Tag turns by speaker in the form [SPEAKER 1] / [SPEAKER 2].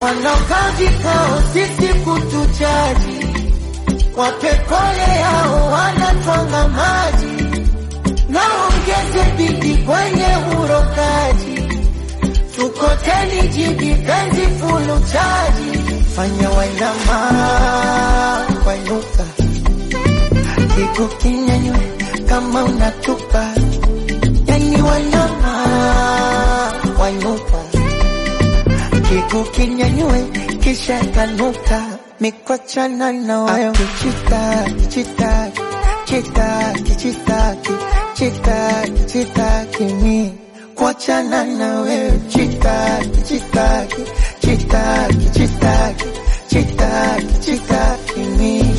[SPEAKER 1] wanaokaa vikao sisi kutuchaji, wapekole yao wanatwanga maji, naongeze bidi kwenye urokaji, tukoteni jibi penzi fulu chaji, fanya wainama wainuka, kiku kinyanywe kama unatupa, yani wanyama wainuka kiku kinyanywe kisha kanuka mikwachana na wayo kichitaki chitaki chitaki chitaki chitaki chitaki mi kuachana na wewe chitaki chitaki chitaki chitaki chitaki chitaki mi